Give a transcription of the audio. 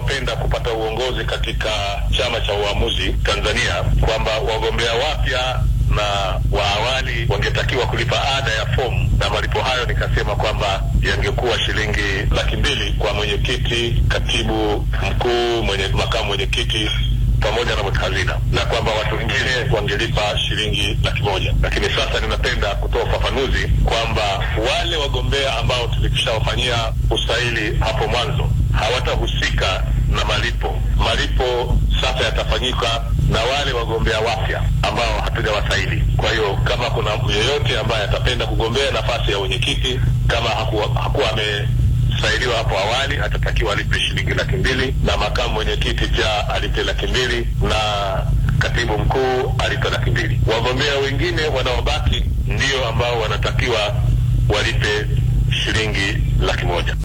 wanaopenda kupata uongozi katika chama cha uamuzi Tanzania kwamba wagombea wapya na wa awali wangetakiwa kulipa ada ya fomu, na malipo hayo nikasema kwamba yangekuwa shilingi laki mbili kwa mwenyekiti, katibu mkuu, mwenye makamu mwenyekiti pamoja na mweka hazina, na kwamba watu wengine wangelipa shilingi laki moja. Lakini sasa ninapenda kutoa ufafanuzi kwamba wale wagombea ambao tulishawafanyia usaili hapo mwanzo hawatahusika na malipo. Malipo sasa yatafanyika na wale wagombea wapya ambao hatujawasaili. Kwa hiyo kama kuna yeyote ambaye atapenda kugombea nafasi ya wenyekiti kama hakuwa, hakuwa amesailiwa hapo awali atatakiwa alipe shilingi laki mbili na makamu mwenyekiti pia alipe laki mbili na katibu mkuu alipe laki mbili. Wagombea wengine wanaobaki ndio ambao wanatakiwa walipe shilingi laki moja.